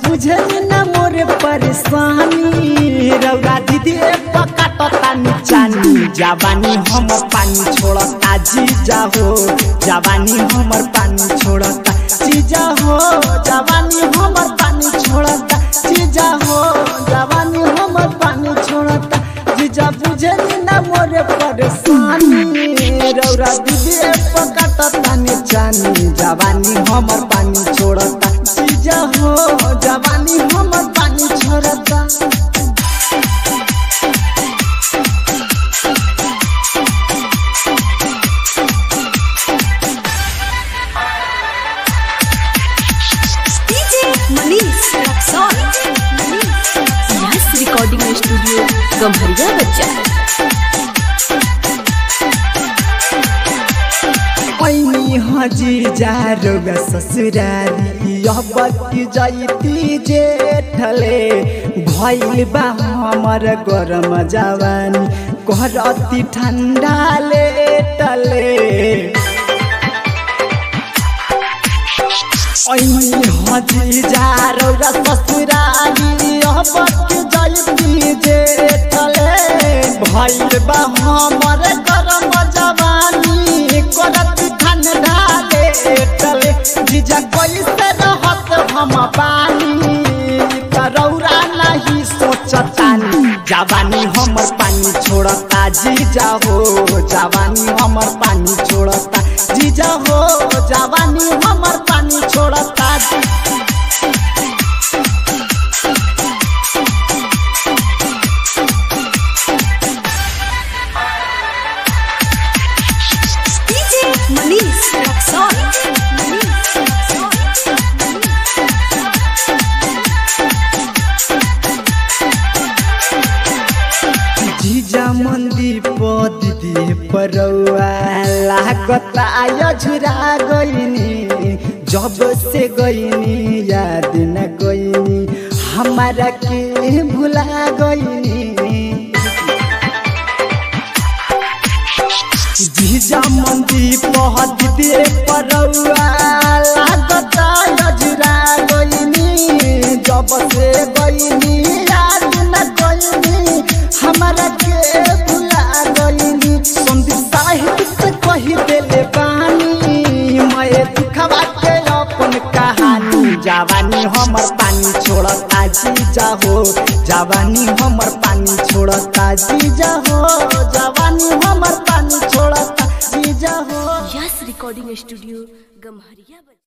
बुझे न मोरे परेशानी रौरा दीदी पकाटता निचानी जवानी हमर पानी छोड़ता जीजा हो जवानी हमर पानी छोड़ता जीजा हो जवानी हमर पानी छोड़ता जीजा हो जवानी हमर पानी छोड़ता जीजा बुझे न मोरे परेशानी रौरा दीदी पकाटता निचानी जवानी हमर पानी छोड़ता जीजा हो जवानी हमर पानी छोड़ता DJ Manish Luxor. Yes, recording studio Gamharia बच्चा ऐनी हजी जा रोगा ससुरारी यह बत्ती जैती जेठले भइल बा हमर गरम जवानी करती ठंडाले टले ऐनी हजी जा रोगा ससुरारी यह बत्ती जैती जेठले भइल बा हमर गरम जवानी करती ठंडाले टले जीजा कैसे रहत हम पानी करौरा नहीं सोचतानी जवानी हमर पानी छोड़ता जीजा हो जवानी हमर पानी छोड़ता जीजा हो जवानी हमर पानी छोड़ता DJ Manish Luxor. जीजा मंदी पद दिए परौआ लागता झुरा गईनी जब से गईनी याद न गईनी हमारा के भुला गईनी जीजा मंदी पद दिए परौआ लागता झुरा गईनी जब से गईनी याद न गईनी हमारा के भुला गईनी संदीप साहिब से कही देले बानी मैं दुखवा के अपन कहानी जवानी हमर पानी छोड़ता जीजा हो जवानी हमर पानी छोड़ता जीजा हो जवानी हमर पानी छोड़ता जीजा हो Yes, recording studio गम्हरिया बच्चा